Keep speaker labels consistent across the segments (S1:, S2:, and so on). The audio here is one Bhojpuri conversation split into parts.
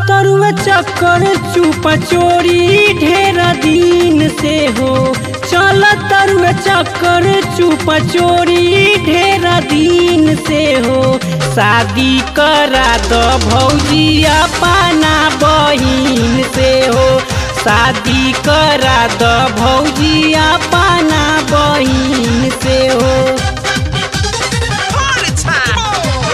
S1: तरुआ चक्कर चुपा चोरी ढेर दिन से हो चल तरुआ चक्कर चुपा चोरी ढेर दिन से हो शादी करा द भौजी अपना बहिन से हो शादी करा द भौजी अपना बहिन से हो
S2: Party time!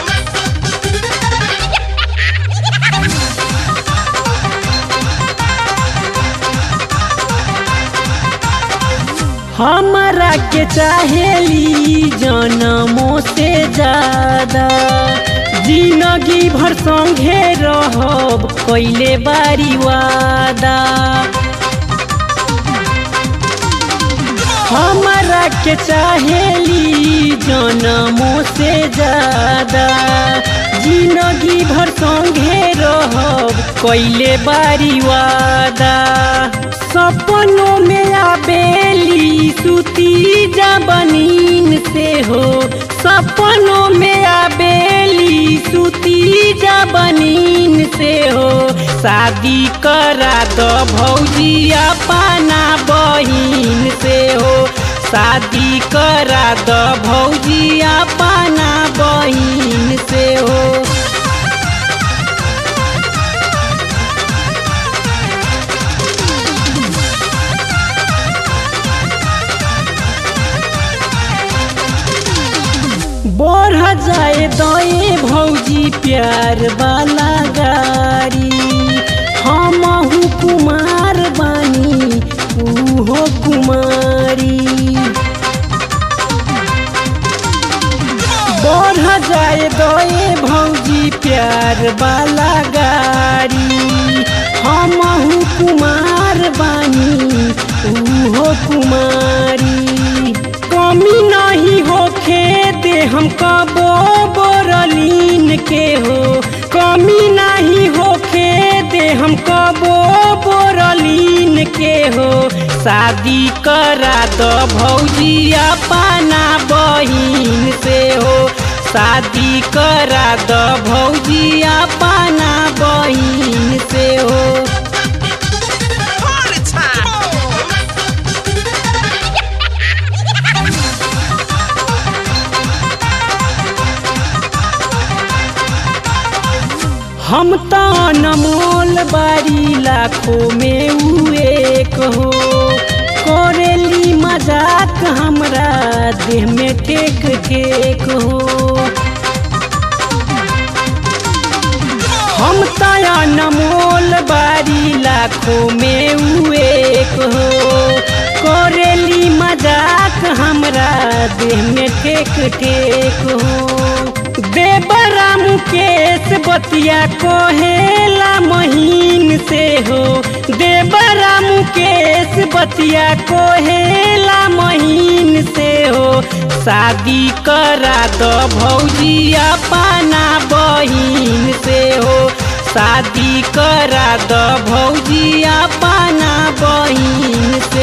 S1: हमरा के चाहेली जनमों से ज्यादा जिंदगी भर संगे रहब कैले बारी वादा हमरा के चाहेली जनमों से ज्यादा जिंदगी भर संगे रहब कैले बारी वादा सपनों में आबेली सुती जबनीन से हो सपनों में आबेली सुती जबनीन से हो शादी करा द भौजी अपना बहिन से हो शादी करा द भौजी अपना बहिन से हो बढ़ जाए दए भौजी प्यार वाला गाड़ी हमहू कुमार बानी उहो कुमारी बढ़ जाए दए भौजी प्यार वाला गाड़ी हमहू कुमार बानी उहो कुमारी कमी नहीं होखे दे हम कबो बोरलीन के हो कमी नहीं होखे दे हम कबो बोरलीन के हो शादी करा द भौजी अपना बहिन से हो शादी करा द भौजी अपना बहिन से हो
S2: Party time!
S1: हम तो अनमोल बारी लाखों में उ एक हो करेली मजाक हमरा देह में ठेक ठेक हो हम तो अनमोल बारी लाखों में उ एक हो करेली मजाक हमरा देह में ठेक ठेक हो देवरा मुकेश बतिया कोहेला महीन से हो देवरा मुकेश बतिया कोहेला महीन से हो शादी करा द भौजी अपना बहिन से हो शादी करा द भौजी अपना बहिन से